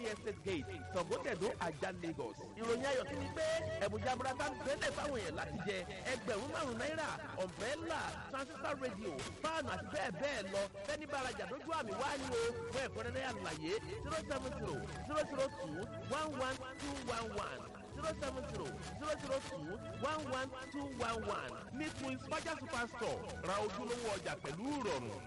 estate gate sọ̀gọ́tẹ̀dó ajá lagos. ìròyìn ayọ̀ tún ni pé ẹ̀bùjá burata ń bẹ́lẹ̀ fáwọn èèyàn láti jẹ ẹgbẹ̀rún márùn-ún náírà umbrella transistor radio fáànù àti bẹ́ẹ̀ bẹ́ẹ̀ lọ fẹ́ni bàrajà lójú àmì wá ní o fún ẹ̀kúnrẹ́rẹ́ àlàyé zero seven zero zero zero two one one two one one zero seven zero zero zero two one one two one one ní twins faja superstore ra ojúlówó ọjà pẹ̀lú ìrọ̀rùn.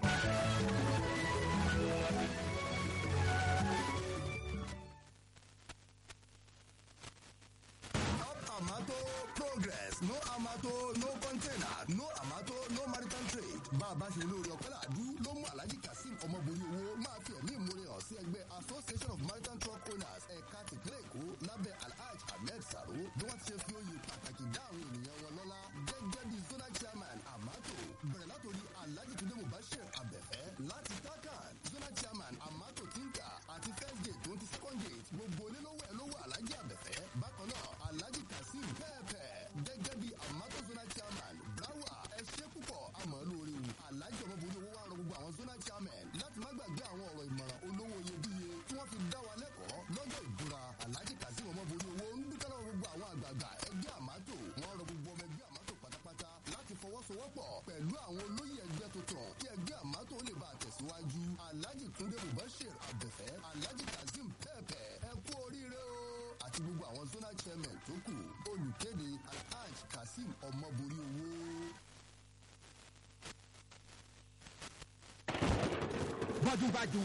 Amato progress no amato no container no amato no maritime trade bá a bá ṣe lórí ọ̀pẹ́làdú ló mú alhaji kazeem ọmọbìnrin owó máa fi ẹ̀mí ìmúre hàn sí ẹgbẹ́ association of maritime truck owners ẹ̀ka tìpínlẹ̀ èkó lábẹ́ alhaj ahmed saro bí wọ́n ti ṣe fi oyè pàtàkì dá àwọn ènìyàn wọn lọ́lá gẹ́gẹ́ bí zonal chairman amato bẹ̀rẹ̀ látòrí alhaji tunde mubashir abẹ́fẹ́ láti takan zonal chairman amato tinka àti first gate tó ti second gate gbogbo onílówó ẹ̀ lówó alhaji abẹ́fẹ́ bákan náà alhaji kazeem pẹ́ẹ́pẹ́ gẹ́gẹ́ bí amato zonal chairman brawa ẹ ṣe púpọ̀ àmọ́ lórí o alhaji ọmọbìnrin owó wa rọ gbogbo àwọn zonal chairman láti má gbàgbé àwọn ọ̀rọ̀ ìmọ̀ràn olówó iyebíye tí wọ́n fi dá wa lẹ́kọ̀ọ́ lọ́jọ́ ìbúra alhaji kazeem ọmọbìnrin owó ń dúpẹ́ lọ́wọ́ gbogbo àwọn àgbààgbà ẹgbẹ́ àmátò wọ́n rọ gbogbo ọmọ ẹgbẹ́ àmátò pátápátá láti fọwọ́sowọ́pọ̀ pẹ̀lú àwọn olóyè ẹgbẹ́ tuntun kí ẹgbẹ́ àmátò lè bá a tẹ̀síwájú alhaji túnde mubashir abẹ́fẹ́ alhaji kazeem pẹ́ẹ́pẹ́ ẹ kú oríire o àti gbogbo àwọn zonal chairman tó kù olùkéde alhaj kazeem ọmọborí owó. bájúbájú